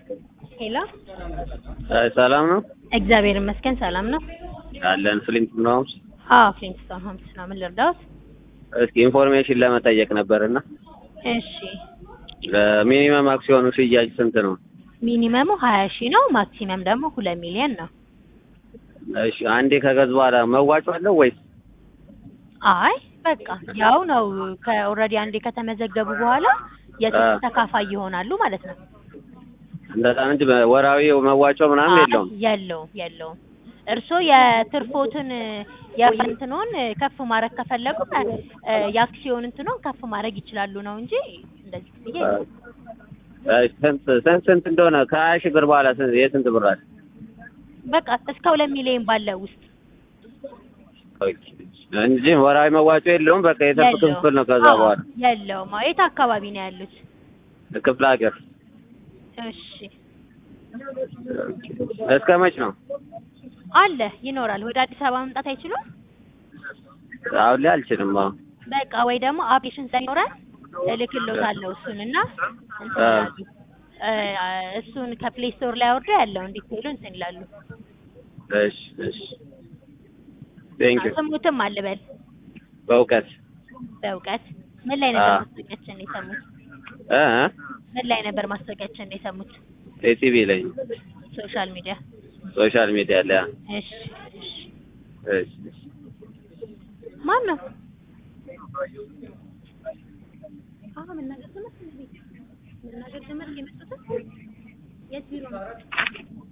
ሄሎ ሰላም ነው እግዚአብሔር ይመስገን ሰላም ነው። አለን ፍሊንት ነው። አዎ ፍሊንግስቶን ሆምስ ነው። ምን ልርዳዎት? እስኪ ኢንፎርሜሽን ለመጠየቅ ነበርና እሺ ሚኒመም አክሲዮኑ ሽያጭ ስንት ነው? ሚኒመሙ ሀያ ሺህ ነው። ማክሲመም ደግሞ ሁለት ሚሊዮን ነው። እሺ አንዴ ከገዙ በኋላ መዋጮ አለው ወይስ? አይ በቃ ያው ነው። ከኦልሬዲ አንዴ ከተመዘገቡ በኋላ የትርፍ ተካፋይ ይሆናሉ ማለት ነው። እንደዛ እንጂ ወራዊ መዋጮ ምናምን አይ፣ የለውም። የለውም የለውም። እርስዎ የትርፎትን የእንትኑን ከፍ ማድረግ ከፈለጉ እ የአክሲዮን እንትኑን ከፍ ማድረግ ይችላሉ ነው እንጂ እንደዚህ ብዬ እሺ፣ ስንት ስንት ስንት እንደሆነ ከሀያ ሺህ ብር በኋላ ስንት የስንት ብር አለ? በቃ እስከ ሁለት ሚሊዮን ባለው ውስጥ እንጂ ወራዊ መዋጮ የለውም። በቃ የትርፍ የለውም። ክፍል ነው። ከዛ አዎ፣ በኋላ የለውም። አዎ፣ የት አካባቢ ነው ያሉት? ክፍለ ሀገር እሺ እስከ መች ነው? አለ ይኖራል። ወደ አዲስ አበባ መምጣት አይችሉም? አሁን ላይ አልችልም። አሁን በቃ ወይ ደግሞ አፕሊኬሽን ሳይኖረን እልክልዎታለሁ እሱን እና እንትን አ- ይላሉ። እ እሱን ከፕሌይ ስቶር ላይ አውርደው ያለው እንዲትሉ እንትን ይላሉ። እሺ እሺ ቴንክ ዩ ስሙትም አልበል በእውቀት በእውቀት ምን ላይ ነበር አ- ማስታወቂያችን የሰሙት? እ ምን ላይ ነበር ማስታወቂያችን የሰሙት? ኤቲቪ ላይ ሶሻል ሚዲያ። ሶሻል ሚዲያ ላይ እሺ እሺ። እሺ እሺ ማን ነው? አዎ መናገር ጀመርክ እንዴ? መናገር ጀመርክ የመጡት የት ቢሮ ነው?